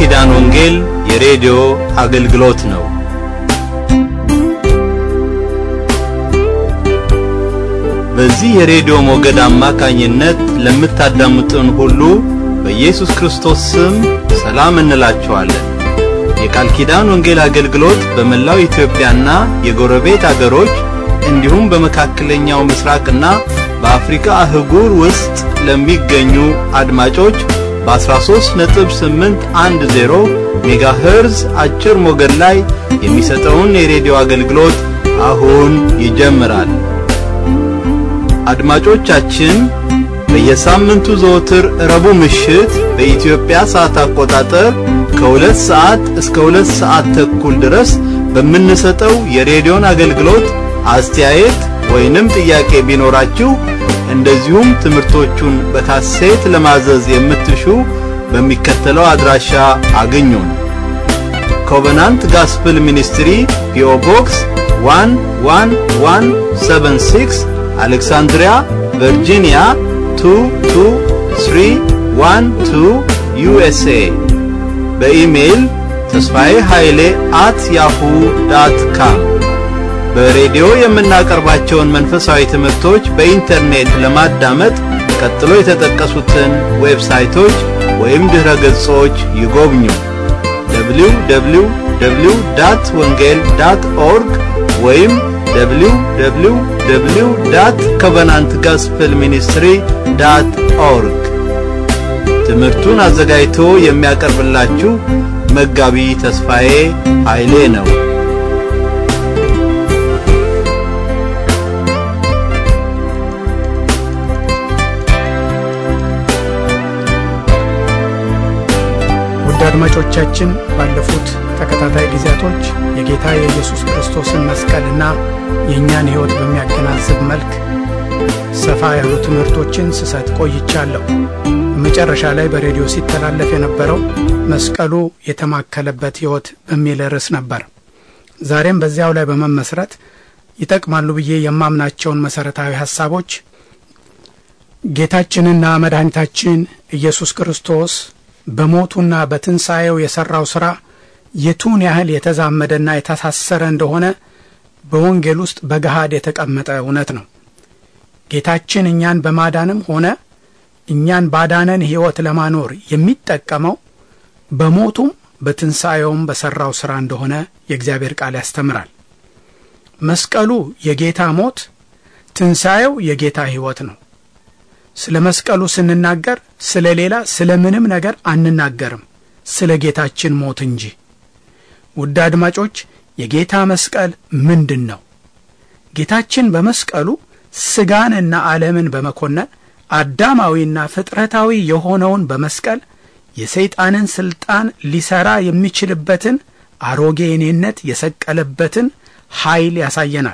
ኪዳን ወንጌል የሬዲዮ አገልግሎት ነው። በዚህ የሬዲዮ ሞገድ አማካኝነት ለምታዳምጡን ሁሉ በኢየሱስ ክርስቶስ ስም ሰላም እንላችኋለን። የቃል ኪዳን ወንጌል አገልግሎት በመላው ኢትዮጵያና የጎረቤት አገሮች እንዲሁም በመካከለኛው ምስራቅና በአፍሪካ አህጉር ውስጥ ለሚገኙ አድማጮች በ13.810 ሜጋሄርዝ አጭር ሞገድ ላይ የሚሰጠውን የሬዲዮ አገልግሎት አሁን ይጀምራል። አድማጮቻችን በየሳምንቱ ዘወትር ረቡዕ ምሽት በኢትዮጵያ ሰዓት አቆጣጠር ከሁለት ሰዓት እስከ ሁለት ሰዓት ተኩል ድረስ በምንሰጠው የሬዲዮን አገልግሎት አስተያየት ወይንም ጥያቄ ቢኖራችሁ እንደዚሁም ትምህርቶቹን በካሴት ለማዘዝ የምትሹ በሚከተለው አድራሻ አግኙን። ኮቨናንት ጋስፕል ሚኒስትሪ ፒኦ ቦክስ 11176 አሌክሳንድሪያ ቨርጂኒያ 22312 ዩኤስኤ በኢሜይል ተስፋዬ ኃይሌ አት ያሁ ዳት ካም በሬዲዮ የምናቀርባቸውን መንፈሳዊ ትምህርቶች በኢንተርኔት ለማዳመጥ ቀጥሎ የተጠቀሱትን ዌብሳይቶች ወይም ድረ ገጾች ይጎብኙ። www ዳት ወንጌል ዳት ኦርግ ወይም www ዳት ኮቨናንት ጋስፕል ሚኒስትሪ ዳት ኦርግ። ትምህርቱን አዘጋጅቶ የሚያቀርብላችሁ መጋቢ ተስፋዬ ኃይሌ ነው። ውድ አድማጮቻችን ባለፉት ተከታታይ ጊዜያቶች የጌታ የኢየሱስ ክርስቶስን መስቀልና የእኛን ሕይወት በሚያገናዝብ መልክ ሰፋ ያሉ ትምህርቶችን ስሰጥ ቆይቻለሁ። መጨረሻ ላይ በሬዲዮ ሲተላለፍ የነበረው መስቀሉ የተማከለበት ሕይወት በሚል ርዕስ ነበር። ዛሬም በዚያው ላይ በመመስረት ይጠቅማሉ ብዬ የማምናቸውን መሠረታዊ ሐሳቦች ጌታችንና መድኃኒታችን ኢየሱስ ክርስቶስ በሞቱና በትንሣኤው የሠራው ሥራ የቱን ያህል የተዛመደና የታሳሰረ እንደሆነ በወንጌል ውስጥ በገሃድ የተቀመጠ እውነት ነው። ጌታችን እኛን በማዳንም ሆነ እኛን ባዳነን ሕይወት ለማኖር የሚጠቀመው በሞቱም በትንሣኤውም በሠራው ሥራ እንደሆነ የእግዚአብሔር ቃል ያስተምራል። መስቀሉ የጌታ ሞት፣ ትንሣኤው የጌታ ሕይወት ነው። ስለ መስቀሉ ስንናገር ስለ ሌላ ስለ ምንም ነገር አንናገርም፣ ስለ ጌታችን ሞት እንጂ። ውድ አድማጮች የጌታ መስቀል ምንድን ነው? ጌታችን በመስቀሉ ሥጋንና ዓለምን በመኮነን አዳማዊና ፍጥረታዊ የሆነውን በመስቀል የሰይጣንን ሥልጣን ሊሠራ የሚችልበትን አሮጌ እኔነት የሰቀለበትን ኃይል ያሳየናል።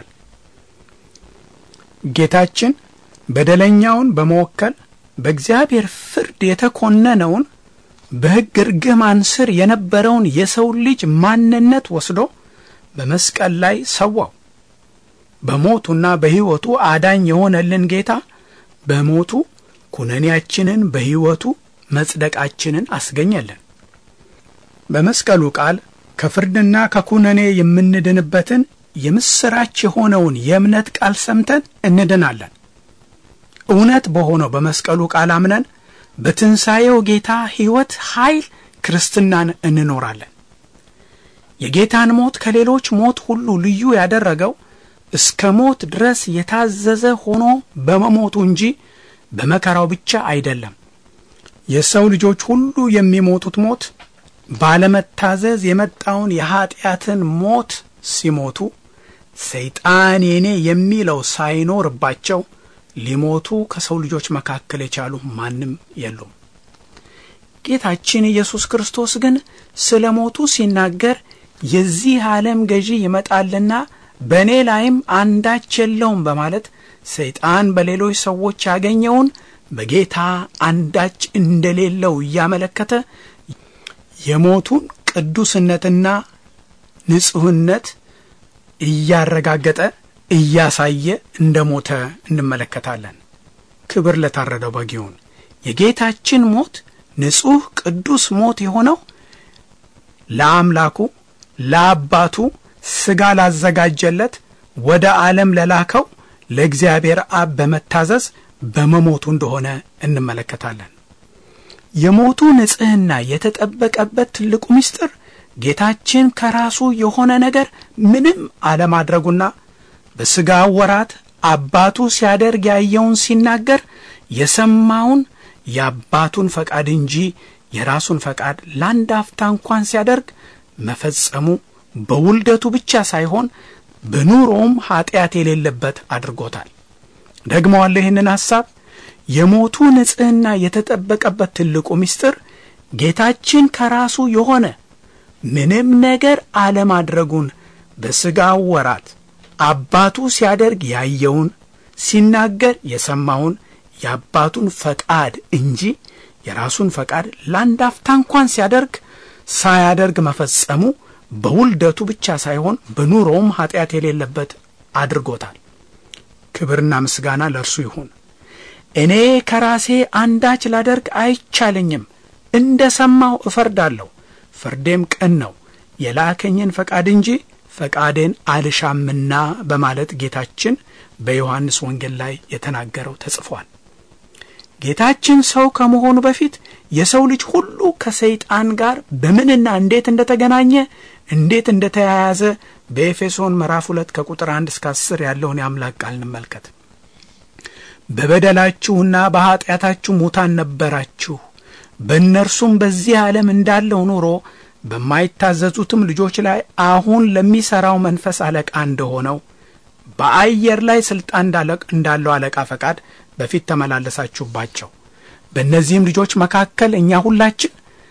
ጌታችን በደለኛውን በመወከል በእግዚአብሔር ፍርድ የተኮነነውን በሕግ እርግማን ስር የነበረውን የሰው ልጅ ማንነት ወስዶ በመስቀል ላይ ሰዋው። በሞቱና በሕይወቱ አዳኝ የሆነልን ጌታ በሞቱ ኩነኔያችንን በሕይወቱ መጽደቃችንን አስገኘልን። በመስቀሉ ቃል ከፍርድና ከኩነኔ የምንድንበትን የምሥራች የሆነውን የእምነት ቃል ሰምተን እንድናለን። እውነት በሆነው በመስቀሉ ቃል አምነን በትንሣኤው ጌታ ሕይወት ኃይል ክርስትናን እንኖራለን። የጌታን ሞት ከሌሎች ሞት ሁሉ ልዩ ያደረገው እስከ ሞት ድረስ የታዘዘ ሆኖ በመሞቱ እንጂ በመከራው ብቻ አይደለም። የሰው ልጆች ሁሉ የሚሞቱት ሞት ባለመታዘዝ የመጣውን የኀጢአትን ሞት ሲሞቱ ሰይጣን የኔ የሚለው ሳይኖርባቸው ሊሞቱ ከሰው ልጆች መካከል የቻሉ ማንም የሉም። ጌታችን ኢየሱስ ክርስቶስ ግን ስለ ሞቱ ሲናገር የዚህ ዓለም ገዢ ይመጣልና በእኔ ላይም አንዳች የለውም በማለት ሰይጣን በሌሎች ሰዎች ያገኘውን በጌታ አንዳች እንደሌለው እያመለከተ የሞቱን ቅዱስነትና ንጹሕነት እያረጋገጠ እያሳየ እንደ ሞተ እንመለከታለን። ክብር ለታረደው በግ ይሁን። የጌታችን ሞት ንጹሕ ቅዱስ ሞት የሆነው ለአምላኩ ለአባቱ ሥጋ ላዘጋጀለት ወደ ዓለም ለላከው ለእግዚአብሔር አብ በመታዘዝ በመሞቱ እንደሆነ እንመለከታለን። የሞቱ ንጽሕና የተጠበቀበት ትልቁ ምስጢር ጌታችን ከራሱ የሆነ ነገር ምንም አለማድረጉና በሥጋ ወራት አባቱ ሲያደርግ ያየውን ሲናገር የሰማውን የአባቱን ፈቃድ እንጂ የራሱን ፈቃድ ለአንድ አፍታ እንኳን ሲያደርግ መፈጸሙ በውልደቱ ብቻ ሳይሆን በኑሮውም ኀጢአት የሌለበት አድርጎታል። ደግመዋለሁ ይህንን ሐሳብ የሞቱ ንጽሕና የተጠበቀበት ትልቁ ምስጢር ጌታችን ከራሱ የሆነ ምንም ነገር አለማድረጉን በሥጋው ወራት አባቱ ሲያደርግ ያየውን ሲናገር የሰማውን የአባቱን ፈቃድ እንጂ የራሱን ፈቃድ ለአንድ አፍታ እንኳን ሲያደርግ ሳያደርግ መፈጸሙ በውልደቱ ብቻ ሳይሆን በኑሮውም ኀጢአት የሌለበት አድርጎታል። ክብርና ምስጋና ለእርሱ ይሁን። እኔ ከራሴ አንዳች ላደርግ አይቻለኝም፣ እንደ ሰማሁ እፈርዳለሁ፣ ፍርዴም ቅን ነው፣ የላከኝን ፈቃድ እንጂ ፈቃዴን አልሻምና በማለት ጌታችን በዮሐንስ ወንጌል ላይ የተናገረው ተጽፏል። ጌታችን ሰው ከመሆኑ በፊት የሰው ልጅ ሁሉ ከሰይጣን ጋር በምንና እንዴት እንደተገናኘ እንዴት እንደተያያዘ በኤፌሶን ምዕራፍ ሁለት ከቁጥር አንድ እስከ አስር ያለውን የአምላክ ቃል እንመልከት። በበደላችሁና በኀጢአታችሁ ሙታን ነበራችሁ፣ በእነርሱም በዚህ ዓለም እንዳለው ኑሮ በማይታዘዙትም ልጆች ላይ አሁን ለሚሠራው መንፈስ አለቃ እንደሆነው በአየር ላይ ሥልጣን እንዳለው አለቃ ፈቃድ በፊት ተመላለሳችሁባቸው። በእነዚህም ልጆች መካከል እኛ ሁላችን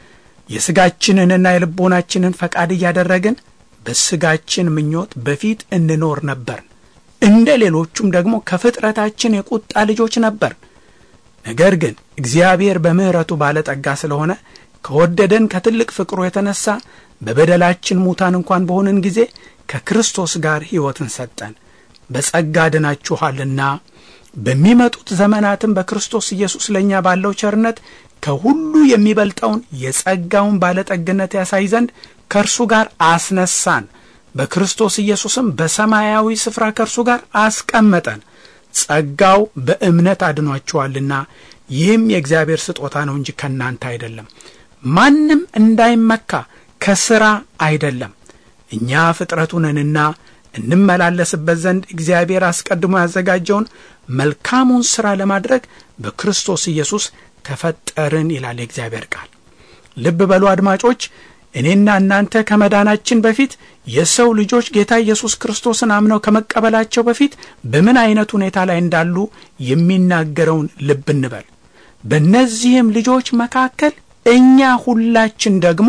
የሥጋችንንና የልቦናችንን ፈቃድ እያደረግን በሥጋችን ምኞት በፊት እንኖር ነበር። እንደ ሌሎቹም ደግሞ ከፍጥረታችን የቁጣ ልጆች ነበር። ነገር ግን እግዚአብሔር በምሕረቱ ባለጠጋ ስለሆነ ከወደደን ከትልቅ ፍቅሩ የተነሳ በበደላችን ሙታን እንኳን በሆንን ጊዜ ከክርስቶስ ጋር ሕይወትን ሰጠን። በጸጋ ድናችኋልና በሚመጡት ዘመናትም በክርስቶስ ኢየሱስ ለእኛ ባለው ቸርነት ከሁሉ የሚበልጠውን የጸጋውን ባለጠግነት ያሳይ ዘንድ ከእርሱ ጋር አስነሳን። በክርስቶስ ኢየሱስም በሰማያዊ ስፍራ ከእርሱ ጋር አስቀመጠን። ጸጋው በእምነት አድኗችኋልና ይህም የእግዚአብሔር ስጦታ ነው እንጂ ከእናንተ አይደለም፣ ማንም እንዳይመካ ከሥራ አይደለም። እኛ ፍጥረቱ ነንና እንመላለስበት ዘንድ እግዚአብሔር አስቀድሞ ያዘጋጀውን መልካሙን ሥራ ለማድረግ በክርስቶስ ኢየሱስ ተፈጠርን ይላል የእግዚአብሔር ቃል። ልብ በሉ አድማጮች፣ እኔና እናንተ ከመዳናችን በፊት የሰው ልጆች ጌታ ኢየሱስ ክርስቶስን አምነው ከመቀበላቸው በፊት በምን አይነት ሁኔታ ላይ እንዳሉ የሚናገረውን ልብ እንበል። በእነዚህም ልጆች መካከል እኛ ሁላችን ደግሞ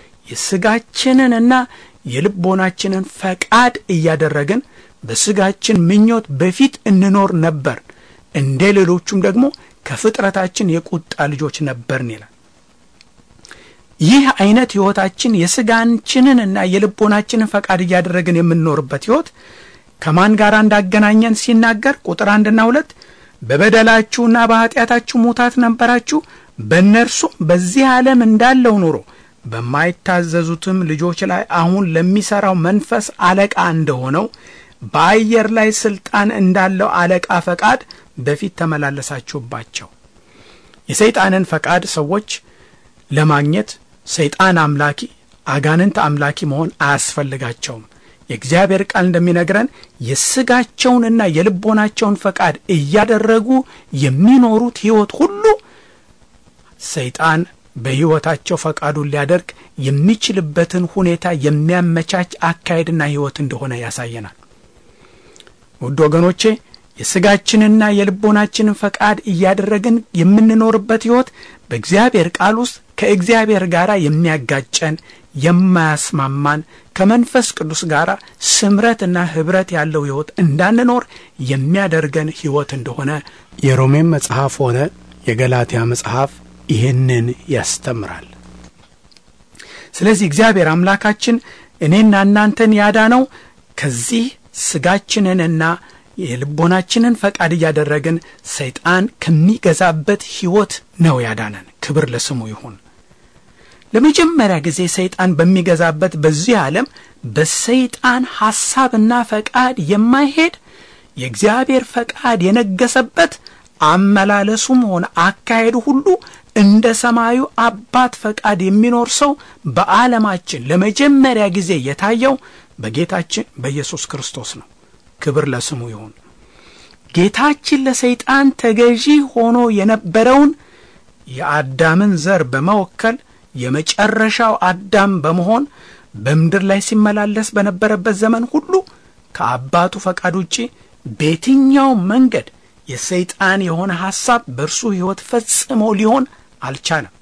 የሥጋችንንና የልቦናችንን ፈቃድ እያደረግን በሥጋችን ምኞት በፊት እንኖር ነበር፣ እንደ ሌሎቹም ደግሞ ከፍጥረታችን የቁጣ ልጆች ነበርን ይላል። ይህ አይነት ሕይወታችን የሥጋችንንና የልቦናችንን ፈቃድ እያደረግን የምንኖርበት ሕይወት ከማን ጋር እንዳገናኘን ሲናገር ቁጥር አንድና ሁለት በበደላችሁና በኀጢአታችሁ ሙታት ነበራችሁ፣ በእነርሱም በዚህ ዓለም እንዳለው ኑሮ በማይታዘዙትም ልጆች ላይ አሁን ለሚሠራው መንፈስ አለቃ እንደሆነው በአየር ላይ ሥልጣን እንዳለው አለቃ ፈቃድ በፊት ተመላለሳችሁባቸው። የሰይጣንን ፈቃድ ሰዎች ለማግኘት ሰይጣን አምላኪ፣ አጋንንት አምላኪ መሆን አያስፈልጋቸውም። የእግዚአብሔር ቃል እንደሚነግረን የሥጋቸውንና የልቦናቸውን ፈቃድ እያደረጉ የሚኖሩት ሕይወት ሁሉ ሰይጣን በሕይወታቸው ፈቃዱን ሊያደርግ የሚችልበትን ሁኔታ የሚያመቻች አካሄድና ሕይወት እንደሆነ ያሳየናል። ውድ ወገኖቼ የሥጋችንና የልቦናችንን ፈቃድ እያደረግን የምንኖርበት ሕይወት በእግዚአብሔር ቃል ውስጥ ከእግዚአብሔር ጋር የሚያጋጨን የማያስማማን ከመንፈስ ቅዱስ ጋር ስምረትና ኅብረት ያለው ሕይወት እንዳንኖር የሚያደርገን ሕይወት እንደሆነ የሮሜም መጽሐፍ ሆነ የገላትያ መጽሐፍ ይህንን ያስተምራል። ስለዚህ እግዚአብሔር አምላካችን እኔና እናንተን ያዳነው ከዚህ ሥጋችንንና የልቦናችንን ፈቃድ እያደረግን ሰይጣን ከሚገዛበት ሕይወት ነው ያዳነን። ክብር ለስሙ ይሁን። ለመጀመሪያ ጊዜ ሰይጣን በሚገዛበት በዚህ ዓለም በሰይጣን ሐሳብና ፈቃድ የማይሄድ የእግዚአብሔር ፈቃድ የነገሰበት አመላለሱም ሆነ አካሄዱ ሁሉ እንደ ሰማዩ አባት ፈቃድ የሚኖር ሰው በዓለማችን ለመጀመሪያ ጊዜ የታየው በጌታችን በኢየሱስ ክርስቶስ ነው። ክብር ለስሙ ይሁን። ጌታችን ለሰይጣን ተገዢ ሆኖ የነበረውን የአዳምን ዘር በመወከል የመጨረሻው አዳም በመሆን በምድር ላይ ሲመላለስ በነበረበት ዘመን ሁሉ ከአባቱ ፈቃድ ውጪ በየትኛው መንገድ የሰይጣን የሆነ ሐሳብ በእርሱ ሕይወት ፈጽሞ ሊሆን አልቻለም።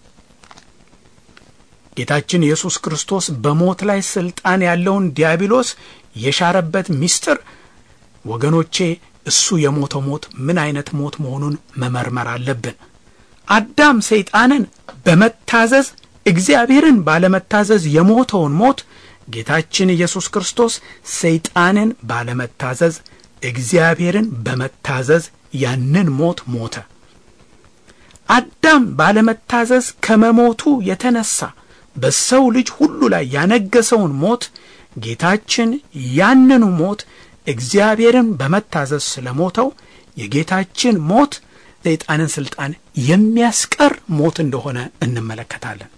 ጌታችን ኢየሱስ ክርስቶስ በሞት ላይ ሥልጣን ያለውን ዲያብሎስ የሻረበት ምስጢር ወገኖቼ፣ እሱ የሞተው ሞት ምን አይነት ሞት መሆኑን መመርመር አለብን። አዳም ሰይጣንን በመታዘዝ እግዚአብሔርን ባለመታዘዝ የሞተውን ሞት ጌታችን ኢየሱስ ክርስቶስ ሰይጣንን ባለመታዘዝ እግዚአብሔርን በመታዘዝ ያንን ሞት ሞተ። አዳም ባለመታዘዝ ከመሞቱ የተነሳ በሰው ልጅ ሁሉ ላይ ያነገሰውን ሞት ጌታችን ያንኑ ሞት እግዚአብሔርን በመታዘዝ ስለሞተው የጌታችን ሞት ሰይጣንን ስልጣን የሚያስቀር ሞት እንደሆነ እንመለከታለን።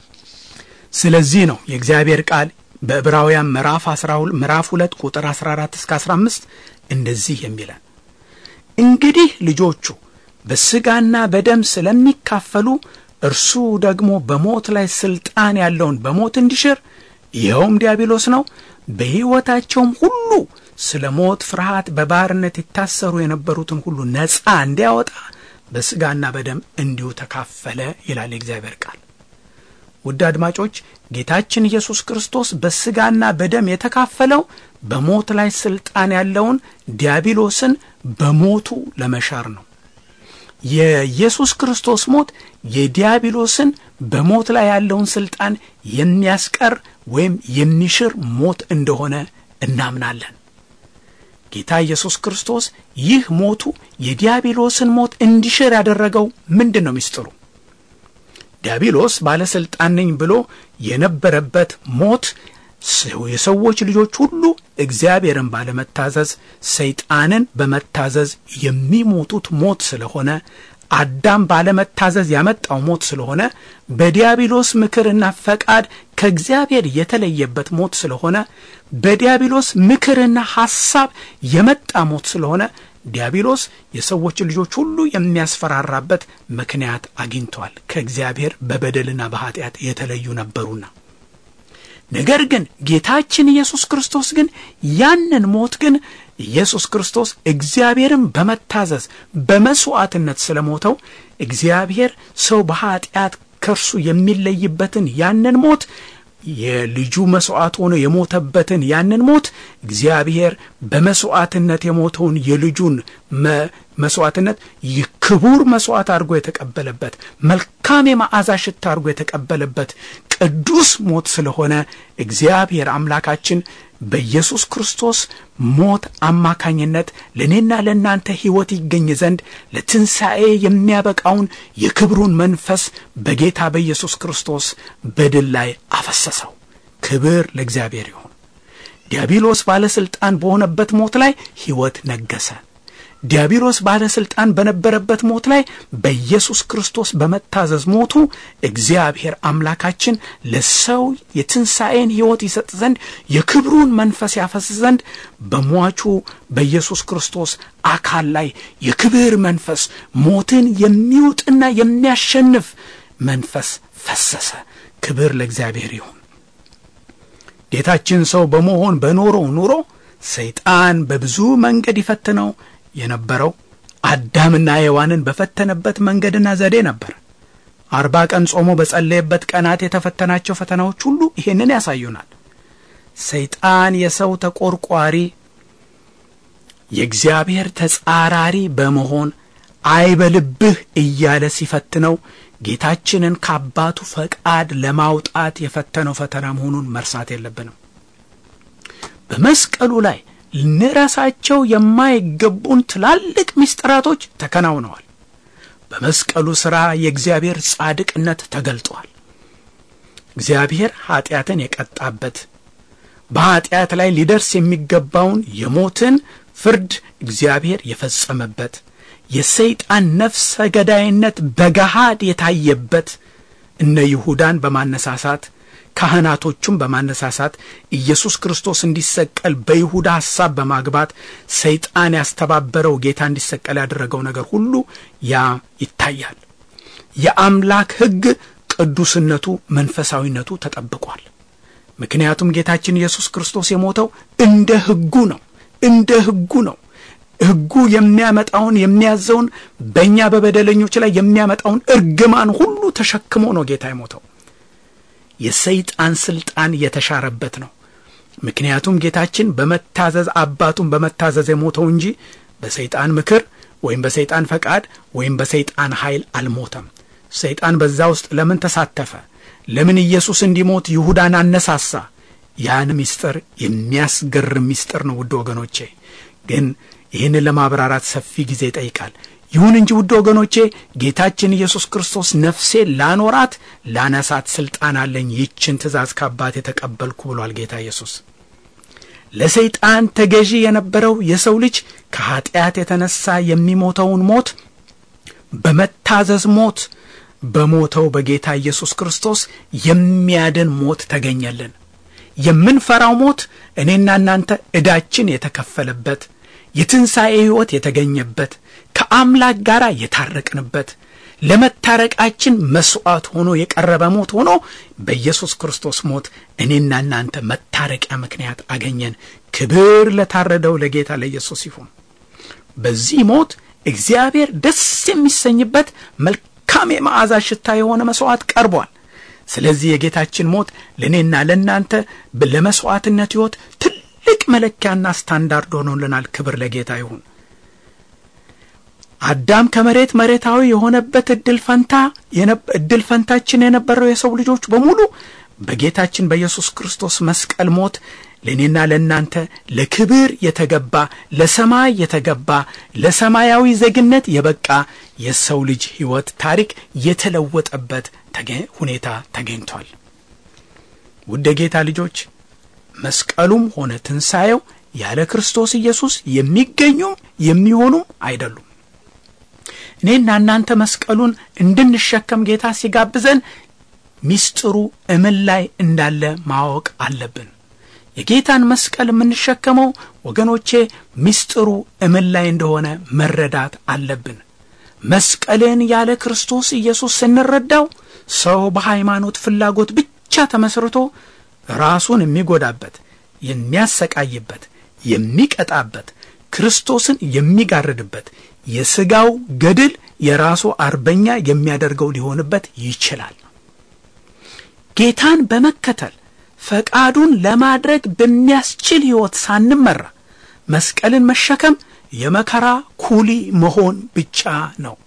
ስለዚህ ነው የእግዚአብሔር ቃል በዕብራውያን ምዕራፍ 12 ምዕራፍ 2 ቁጥር 14 እስከ 15 እንደዚህ የሚለን እንግዲህ ልጆቹ በሥጋና በደም ስለሚካፈሉ እርሱ ደግሞ በሞት ላይ ሥልጣን ያለውን በሞት እንዲሽር ይኸውም ዲያብሎስ ነው። በሕይወታቸውም ሁሉ ስለ ሞት ፍርሃት በባርነት የታሰሩ የነበሩትን ሁሉ ነፃ እንዲያወጣ በሥጋና በደም እንዲሁ ተካፈለ ይላል የእግዚአብሔር ቃል። ውድ አድማጮች ጌታችን ኢየሱስ ክርስቶስ በሥጋና በደም የተካፈለው በሞት ላይ ሥልጣን ያለውን ዲያብሎስን በሞቱ ለመሻር ነው። የኢየሱስ ክርስቶስ ሞት የዲያብሎስን በሞት ላይ ያለውን ሥልጣን የሚያስቀር ወይም የሚሽር ሞት እንደሆነ እናምናለን። ጌታ ኢየሱስ ክርስቶስ ይህ ሞቱ የዲያብሎስን ሞት እንዲሽር ያደረገው ምንድን ነው? ምስጢሩ ዲያብሎስ ባለሥልጣን ነኝ ብሎ የነበረበት ሞት የሰዎች ልጆች ሁሉ እግዚአብሔርን ባለመታዘዝ ሰይጣንን በመታዘዝ የሚሞቱት ሞት ስለሆነ አዳም ባለመታዘዝ ያመጣው ሞት ስለሆነ በዲያብሎስ ምክርና ፈቃድ ከእግዚአብሔር የተለየበት ሞት ስለሆነ በዲያብሎስ ምክርና ሐሳብ የመጣ ሞት ስለሆነ ዲያብሎስ የሰዎች ልጆች ሁሉ የሚያስፈራራበት ምክንያት አግኝቷል። ከእግዚአብሔር በበደልና በኃጢአት የተለዩ ነበሩና። ነገር ግን ጌታችን ኢየሱስ ክርስቶስ ግን ያንን ሞት ግን ኢየሱስ ክርስቶስ እግዚአብሔርን በመታዘዝ በመሥዋዕትነት ስለሞተው እግዚአብሔር ሰው በኃጢአት ከእርሱ የሚለይበትን ያንን ሞት የልጁ መሥዋዕት ሆኖ የሞተበትን ያንን ሞት እግዚአብሔር በመሥዋዕትነት የሞተውን የልጁን መሥዋዕትነት ክቡር መሥዋዕት አድርጎ የተቀበለበት መልካም የመዓዛ ሽታ አድርጎ የተቀበለበት ቅዱስ ሞት ስለሆነ እግዚአብሔር አምላካችን በኢየሱስ ክርስቶስ ሞት አማካኝነት ለእኔና ለእናንተ ሕይወት ይገኝ ዘንድ ለትንሣኤ የሚያበቃውን የክብሩን መንፈስ በጌታ በኢየሱስ ክርስቶስ በድል ላይ አፈሰሰው። ክብር ለእግዚአብሔር ይሁን። ዲያብሎስ ባለሥልጣን በሆነበት ሞት ላይ ሕይወት ነገሰ። ዲያብሎስ ባለሥልጣን በነበረበት ሞት ላይ በኢየሱስ ክርስቶስ በመታዘዝ ሞቱ እግዚአብሔር አምላካችን ለሰው የትንሣኤን ሕይወት ይሰጥ ዘንድ የክብሩን መንፈስ ያፈስ ዘንድ በሟቹ በኢየሱስ ክርስቶስ አካል ላይ የክብር መንፈስ ሞትን የሚውጥና የሚያሸንፍ መንፈስ ፈሰሰ። ክብር ለእግዚአብሔር ይሁን። ጌታችን ሰው በመሆን በኖረው ኑሮ ሰይጣን በብዙ መንገድ ይፈትነው የነበረው አዳምና ሔዋንን በፈተነበት መንገድና ዘዴ ነበር። አርባ ቀን ጾሞ በጸለየበት ቀናት የተፈተናቸው ፈተናዎች ሁሉ ይሄንን ያሳዩናል። ሰይጣን የሰው ተቆርቋሪ፣ የእግዚአብሔር ተጻራሪ በመሆን አይበልብህ እያለ ሲፈትነው ጌታችንን ከአባቱ ፈቃድ ለማውጣት የፈተነው ፈተና መሆኑን መርሳት የለብንም። በመስቀሉ ላይ ልንረሳቸው የማይገቡን ትላልቅ ምስጢራቶች ተከናውነዋል። በመስቀሉ ሥራ የእግዚአብሔር ጻድቅነት ተገልጧል። እግዚአብሔር ኀጢአትን የቀጣበት በኀጢአት ላይ ሊደርስ የሚገባውን የሞትን ፍርድ እግዚአብሔር የፈጸመበት የሰይጣን ነፍሰ ገዳይነት በገሃድ የታየበት እነ ይሁዳን በማነሳሳት ካህናቶቹም በማነሳሳት ኢየሱስ ክርስቶስ እንዲሰቀል በይሁዳ ሐሳብ በማግባት ሰይጣን ያስተባበረው ጌታ እንዲሰቀል ያደረገው ነገር ሁሉ ያ ይታያል። የአምላክ ሕግ ቅዱስነቱ፣ መንፈሳዊነቱ ተጠብቋል። ምክንያቱም ጌታችን ኢየሱስ ክርስቶስ የሞተው እንደ ሕጉ ነው። እንደ ሕጉ ነው። ሕጉ የሚያመጣውን የሚያዘውን በእኛ በበደለኞች ላይ የሚያመጣውን እርግማን ሁሉ ተሸክሞ ነው ጌታ የሞተው። የሰይጣን ስልጣን የተሻረበት ነው። ምክንያቱም ጌታችን በመታዘዝ አባቱን በመታዘዝ የሞተው እንጂ በሰይጣን ምክር ወይም በሰይጣን ፈቃድ ወይም በሰይጣን ኃይል አልሞተም። ሰይጣን በዛ ውስጥ ለምን ተሳተፈ? ለምን ኢየሱስ እንዲሞት ይሁዳን አነሳሳ? ያን ምስጢር የሚያስገርም ምስጢር ነው። ውድ ወገኖቼ ግን ይህንን ለማብራራት ሰፊ ጊዜ ይጠይቃል። ይሁን እንጂ ውድ ወገኖቼ ጌታችን ኢየሱስ ክርስቶስ ነፍሴ ላኖራት ላነሳት ስልጣን አለኝ፣ ይችን ትእዛዝ ከአባት የተቀበልኩ ብሏል ጌታ ኢየሱስ። ለሰይጣን ተገዢ የነበረው የሰው ልጅ ከኀጢአት የተነሳ የሚሞተውን ሞት በመታዘዝ ሞት በሞተው በጌታ ኢየሱስ ክርስቶስ የሚያድን ሞት ተገኘልን። የምንፈራው ሞት እኔና እናንተ ዕዳችን የተከፈለበት የትንሣኤ ሕይወት የተገኘበት ከአምላክ ጋር የታረቅንበት ለመታረቃችን መሥዋዕት ሆኖ የቀረበ ሞት ሆኖ በኢየሱስ ክርስቶስ ሞት እኔና እናንተ መታረቂያ ምክንያት አገኘን። ክብር ለታረደው ለጌታ ለኢየሱስ ይሁን። በዚህ ሞት እግዚአብሔር ደስ የሚሰኝበት መልካም የመዓዛ ሽታ የሆነ መሥዋዕት ቀርቧል። ስለዚህ የጌታችን ሞት ለእኔና ለእናንተ ለመሥዋዕትነት ሕይወት ትልቅ መለኪያና ስታንዳርድ ሆኖልናል። ክብር ለጌታ ይሁን። አዳም ከመሬት መሬታዊ የሆነበት እድል ፈንታ እድል ፈንታችን የነበረው የሰው ልጆች በሙሉ በጌታችን በኢየሱስ ክርስቶስ መስቀል ሞት ለእኔና ለእናንተ ለክብር የተገባ ለሰማይ የተገባ ለሰማያዊ ዜግነት የበቃ የሰው ልጅ ሕይወት ታሪክ የተለወጠበት ሁኔታ ተገኝቷል። ውድ ጌታ ልጆች መስቀሉም ሆነ ትንሣኤው ያለ ክርስቶስ ኢየሱስ የሚገኙም የሚሆኑም አይደሉም። እኔና እናንተ መስቀሉን እንድንሸከም ጌታ ሲጋብዘን ሚስጥሩ እምን ላይ እንዳለ ማወቅ አለብን። የጌታን መስቀል የምንሸከመው ወገኖቼ ሚስጥሩ እምን ላይ እንደሆነ መረዳት አለብን። መስቀልን ያለ ክርስቶስ ኢየሱስ ስንረዳው ሰው በሃይማኖት ፍላጎት ብቻ ተመስርቶ ራሱን የሚጎዳበት፣ የሚያሰቃይበት፣ የሚቀጣበት፣ ክርስቶስን የሚጋርድበት የሥጋው ገድል የራሱ አርበኛ የሚያደርገው ሊሆንበት ይችላል። ጌታን በመከተል ፈቃዱን ለማድረግ በሚያስችል ሕይወት ሳንመራ መስቀልን መሸከም የመከራ ኩሊ መሆን ብቻ ነው።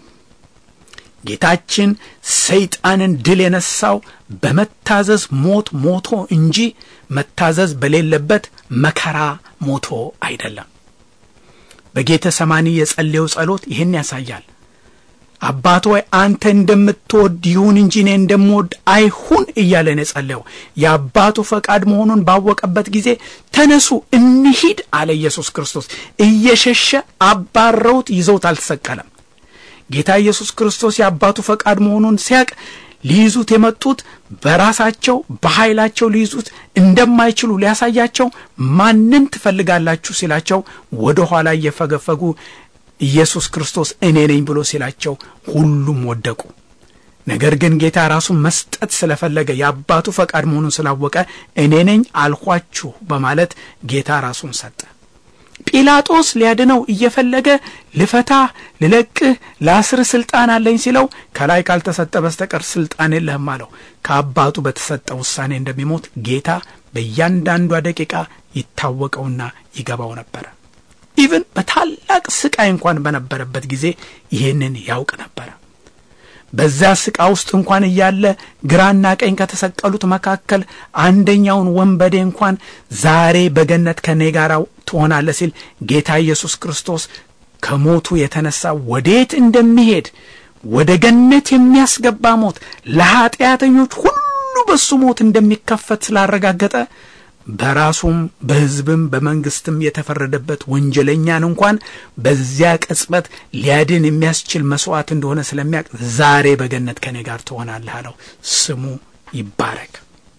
ጌታችን ሰይጣንን ድል የነሳው በመታዘዝ ሞት ሞቶ እንጂ መታዘዝ በሌለበት መከራ ሞቶ አይደለም። በጌተ ሰማኒ የጸለየው ጸሎት ይህን ያሳያል። አባት ሆይ አንተ እንደምትወድ ይሁን እንጂ እኔ እንደምወድ አይሁን እያለን የጸለየው የአባቱ ፈቃድ መሆኑን ባወቀበት ጊዜ ተነሱ እንሂድ አለ ኢየሱስ ክርስቶስ። እየሸሸ አባረውት ይዘውት አልተሰቀለም። ጌታ ኢየሱስ ክርስቶስ የአባቱ ፈቃድ መሆኑን ሲያቅ ሊይዙት የመጡት በራሳቸው በኃይላቸው ሊይዙት እንደማይችሉ ሊያሳያቸው ማንን ትፈልጋላችሁ ሲላቸው ወደ ኋላ እየፈገፈጉ ኢየሱስ ክርስቶስ እኔ ነኝ ብሎ ሲላቸው ሁሉም ወደቁ። ነገር ግን ጌታ ራሱን መስጠት ስለፈለገ የአባቱ ፈቃድ መሆኑን ስላወቀ እኔ ነኝ አልኋችሁ በማለት ጌታ ራሱን ሰጠ። ጲላጦስ ሊያድነው እየፈለገ ልፈታህ፣ ልለቅህ፣ ለአስርህ ስልጣን አለኝ ሲለው ከላይ ካልተሰጠ በስተቀር ስልጣን የለህም አለው። ከአባቱ በተሰጠ ውሳኔ እንደሚሞት ጌታ በእያንዳንዷ ደቂቃ ይታወቀውና ይገባው ነበረ። ኢቭን በታላቅ ስቃይ እንኳን በነበረበት ጊዜ ይህንን ያውቅ ነበረ። በዚያ ስቃ ውስጥ እንኳን እያለ ግራና ቀኝ ከተሰቀሉት መካከል አንደኛውን ወንበዴ እንኳን ዛሬ በገነት ከኔ ጋር ትሆናለህ ሲል ጌታ ኢየሱስ ክርስቶስ ከሞቱ የተነሳ ወዴት እንደሚሄድ ወደ ገነት የሚያስገባ ሞት ለኀጢአተኞች ሁሉ ሁሉ በሱ ሞት እንደሚከፈት ስላረጋገጠ በራሱም በሕዝብም በመንግስትም የተፈረደበት ወንጀለኛን እንኳን በዚያ ቅጽበት ሊያድን የሚያስችል መስዋዕት እንደሆነ ስለሚያውቅ ዛሬ በገነት ከኔ ጋር ትሆናለህ አለው። ስሙ ይባረክ።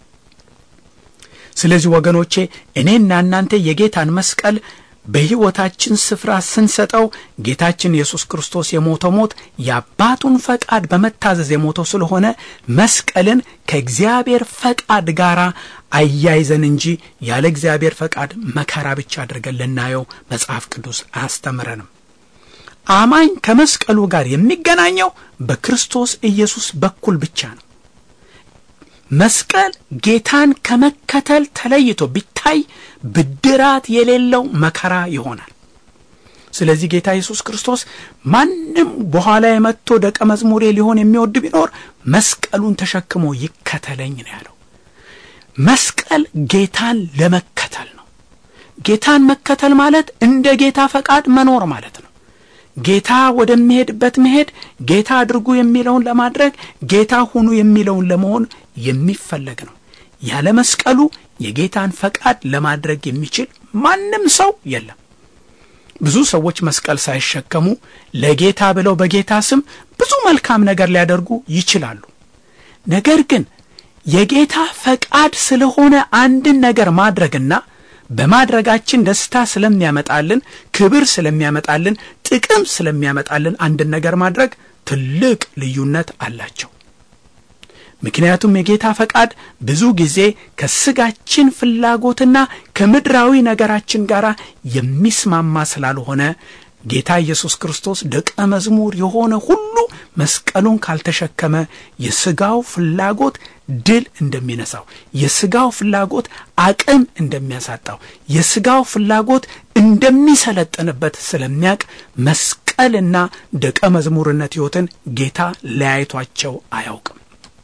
ስለዚህ ወገኖቼ እኔና እናንተ የጌታን መስቀል በሕይወታችን ስፍራ ስንሰጠው ጌታችን ኢየሱስ ክርስቶስ የሞተው ሞት የአባቱን ፈቃድ በመታዘዝ የሞተው ስለሆነ መስቀልን ከእግዚአብሔር ፈቃድ ጋር አያይዘን እንጂ ያለ እግዚአብሔር ፈቃድ መከራ ብቻ አድርገን ልናየው መጽሐፍ ቅዱስ አያስተምረንም። አማኝ ከመስቀሉ ጋር የሚገናኘው በክርስቶስ ኢየሱስ በኩል ብቻ ነው። መስቀል ጌታን ከመከተል ተለይቶ ቢታይ ብድራት የሌለው መከራ ይሆናል። ስለዚህ ጌታ ኢየሱስ ክርስቶስ ማንም በኋላ የመጥቶ ደቀ መዝሙሬ ሊሆን የሚወድ ቢኖር መስቀሉን ተሸክሞ ይከተለኝ ነው ያለው። መስቀል ጌታን ለመከተል ነው። ጌታን መከተል ማለት እንደ ጌታ ፈቃድ መኖር ማለት ነው። ጌታ ወደሚሄድበት መሄድ፣ ጌታ አድርጉ የሚለውን ለማድረግ፣ ጌታ ሁኑ የሚለውን ለመሆን የሚፈለግ ነው። ያለ መስቀሉ የጌታን ፈቃድ ለማድረግ የሚችል ማንም ሰው የለም። ብዙ ሰዎች መስቀል ሳይሸከሙ ለጌታ ብለው በጌታ ስም ብዙ መልካም ነገር ሊያደርጉ ይችላሉ። ነገር ግን የጌታ ፈቃድ ስለሆነ አንድን ነገር ማድረግና በማድረጋችን ደስታ ስለሚያመጣልን፣ ክብር ስለሚያመጣልን፣ ጥቅም ስለሚያመጣልን አንድን ነገር ማድረግ ትልቅ ልዩነት አላቸው። ምክንያቱም የጌታ ፈቃድ ብዙ ጊዜ ከስጋችን ፍላጎትና ከምድራዊ ነገራችን ጋር የሚስማማ ስላልሆነ ጌታ ኢየሱስ ክርስቶስ ደቀ መዝሙር የሆነ ሁሉ መስቀሉን ካልተሸከመ የስጋው ፍላጎት ድል እንደሚነሳው፣ የስጋው ፍላጎት አቅም እንደሚያሳጣው፣ የስጋው ፍላጎት እንደሚሰለጥንበት ስለሚያውቅ መስቀልና ደቀ መዝሙርነት ሕይወትን ጌታ ለያይቷቸው አያውቅም።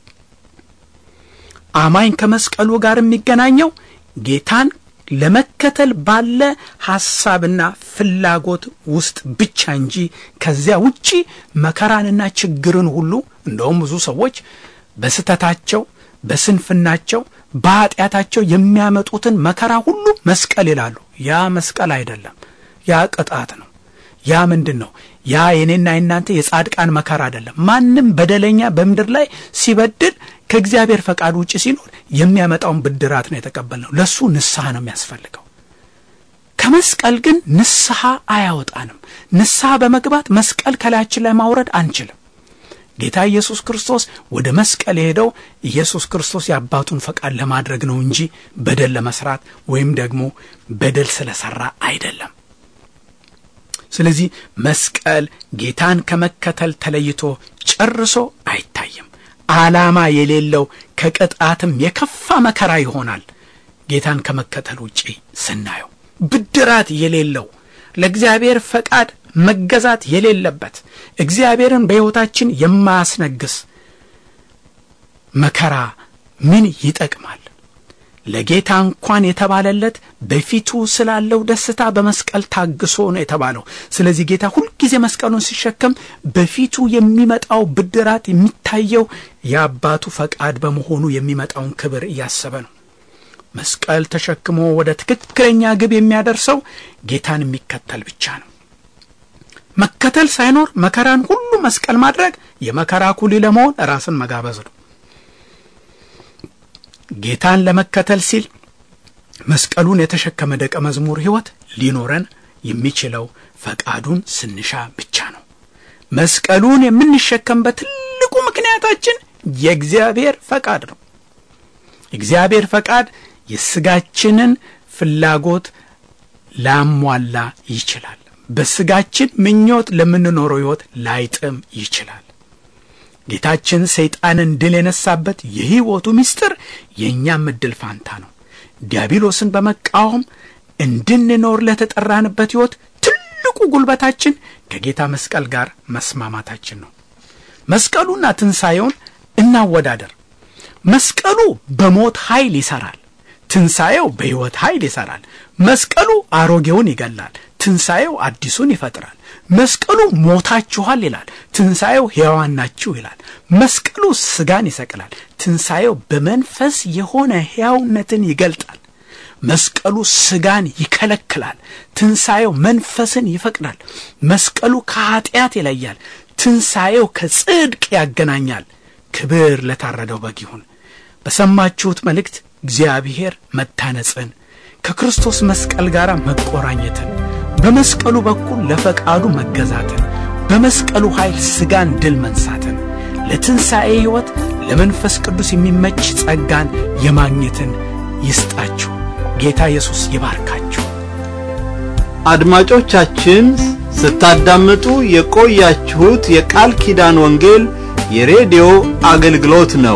አማኝ ከመስቀሉ ጋር የሚገናኘው ጌታን ለመከተል ባለ ሐሳብና ፍላጎት ውስጥ ብቻ እንጂ ከዚያ ውጪ መከራንና ችግርን ሁሉ እንደውም ብዙ ሰዎች በስተታቸው፣ በስንፍናቸው፣ በኃጢአታቸው የሚያመጡትን መከራ ሁሉ መስቀል ይላሉ። ያ መስቀል አይደለም፣ ያ ቅጣት ነው። ያ ምንድን ነው? ያ የኔና የናንተ የጻድቃን መከራ አይደለም። ማንም በደለኛ በምድር ላይ ሲበድል ከእግዚአብሔር ፈቃድ ውጭ ሲኖር የሚያመጣውን ብድራት ነው የተቀበልነው። ለእሱ ንስሐ ነው የሚያስፈልገው። ከመስቀል ግን ንስሐ አያወጣንም። ንስሐ በመግባት መስቀል ከላያችን ላይ ማውረድ አንችልም። ጌታ ኢየሱስ ክርስቶስ ወደ መስቀል የሄደው ኢየሱስ ክርስቶስ የአባቱን ፈቃድ ለማድረግ ነው እንጂ በደል ለመስራት ወይም ደግሞ በደል ስለሰራ አይደለም። ስለዚህ መስቀል ጌታን ከመከተል ተለይቶ ጨርሶ አይታይም። ዓላማ የሌለው ከቅጣትም የከፋ መከራ ይሆናል። ጌታን ከመከተል ውጪ ስናየው ብድራት የሌለው ለእግዚአብሔር ፈቃድ መገዛት የሌለበት እግዚአብሔርን በሕይወታችን የማያስነግስ መከራ ምን ይጠቅማል? ለጌታ እንኳን የተባለለት በፊቱ ስላለው ደስታ በመስቀል ታግሶ ነው የተባለው። ስለዚህ ጌታ ሁልጊዜ መስቀሉን ሲሸከም በፊቱ የሚመጣው ብድራት የሚታየው የአባቱ ፈቃድ በመሆኑ የሚመጣውን ክብር እያሰበ ነው። መስቀል ተሸክሞ ወደ ትክክለኛ ግብ የሚያደርሰው ጌታን የሚከተል ብቻ ነው። መከተል ሳይኖር መከራን ሁሉ መስቀል ማድረግ የመከራ ኩሊ ለመሆን ራስን መጋበዝ ነው። ጌታን ለመከተል ሲል መስቀሉን የተሸከመ ደቀ መዝሙር ሕይወት ሊኖረን የሚችለው ፈቃዱን ስንሻ ብቻ ነው። መስቀሉን የምንሸከምበት ትልቁ ምክንያታችን የእግዚአብሔር ፈቃድ ነው። የእግዚአብሔር ፈቃድ የስጋችንን ፍላጎት ላሟላ ይችላል። በስጋችን ምኞት ለምንኖረው ሕይወት ላይጥም ይችላል። ጌታችን ሰይጣንን ድል የነሳበት የሕይወቱ ምስጢር የእኛም ዕድል ፋንታ ነው። ዲያብሎስን በመቃወም እንድንኖር ለተጠራንበት ሕይወት ትልቁ ጉልበታችን ከጌታ መስቀል ጋር መስማማታችን ነው። መስቀሉና ትንሣኤውን እናወዳደር። መስቀሉ በሞት ኃይል ይሠራል። ትንሣኤው በሕይወት ኃይል ይሠራል። መስቀሉ አሮጌውን ይገላል። ትንሣኤው አዲሱን ይፈጥራል። መስቀሉ ሞታችኋል ይላል። ትንሣኤው ሕያዋን ናችሁ ይላል። መስቀሉ ስጋን ይሰቅላል። ትንሣኤው በመንፈስ የሆነ ሕያውነትን ይገልጣል። መስቀሉ ስጋን ይከለክላል። ትንሣኤው መንፈስን ይፈቅዳል። መስቀሉ ከኀጢአት ይለያል። ትንሣኤው ከጽድቅ ያገናኛል። ክብር ለታረደው በግ ይሁን። በሰማችሁት መልእክት እግዚአብሔር መታነጽን ከክርስቶስ መስቀል ጋር መቆራኘትን በመስቀሉ በኩል ለፈቃዱ መገዛትን በመስቀሉ ኃይል ሥጋን ድል መንሳትን ለትንሣኤ ሕይወት ለመንፈስ ቅዱስ የሚመች ጸጋን የማግኘትን ይስጣችሁ። ጌታ ኢየሱስ ይባርካችሁ። አድማጮቻችን ስታዳምጡ የቆያችሁት የቃል ኪዳን ወንጌል የሬዲዮ አገልግሎት ነው።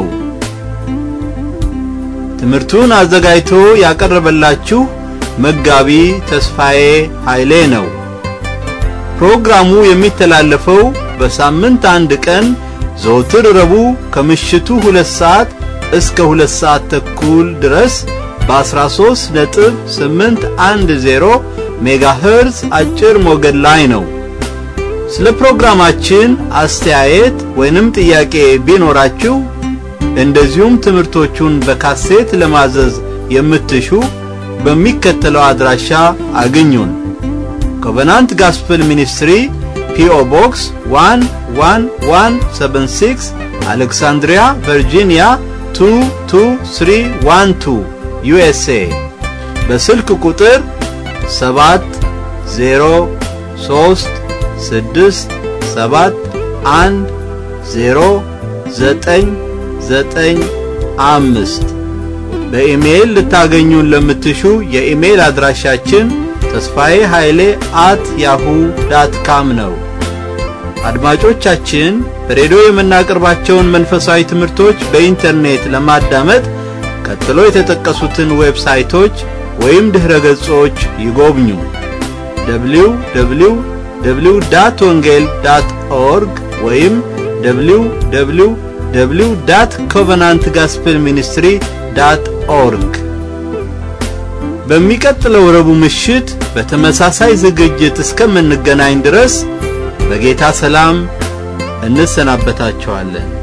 ትምህርቱን አዘጋጅቶ ያቀረበላችሁ መጋቢ ተስፋዬ ኃይሌ ነው። ፕሮግራሙ የሚተላለፈው በሳምንት አንድ ቀን ዘወትር ረቡዕ ከምሽቱ ሁለት ሰዓት እስከ ሁለት ሰዓት ተኩል ድረስ በ13 ነጥብ 810 ሜጋሄርዝ አጭር ሞገድ ላይ ነው። ስለ ፕሮግራማችን አስተያየት ወይንም ጥያቄ ቢኖራችሁ እንደዚሁም ትምህርቶቹን በካሴት ለማዘዝ የምትሹ በሚከተለው አድራሻ አግኙን። ኮቨናንት ጋስፕል ሚኒስትሪ ፒኦ ቦክስ 11176 አሌክሳንድሪያ ቨርጂኒያ 22312 ዩኤስኤ በስልክ ቁጥር 7 0 3 6 7 1 0 9 ዘጠኝ አምስት በኢሜይል ልታገኙን ለምትሹ የኢሜይል አድራሻችን ተስፋዬ ኃይሌ አት ያሁ ዳት ካም ነው። አድማጮቻችን በሬዲዮ የምናቀርባቸውን መንፈሳዊ ትምህርቶች በኢንተርኔት ለማዳመጥ ቀጥሎ የተጠቀሱትን ዌብሳይቶች ወይም ድኅረ ገጾች ይጎብኙ። ደብሊው ደብሊው ደብሊው ዳት ወንጌል ዳት ኦርግ ወይም ደብሊው ደብሊው ደብሊው ዳት ኮቨናንት ጋስፕል ሚኒስትሪ ዳት ኦርግ። በሚቀጥለው ረቡዕ ምሽት በተመሳሳይ ዝግጅት እስከምንገናኝ ድረስ በጌታ ሰላም እንሰናበታችኋለን።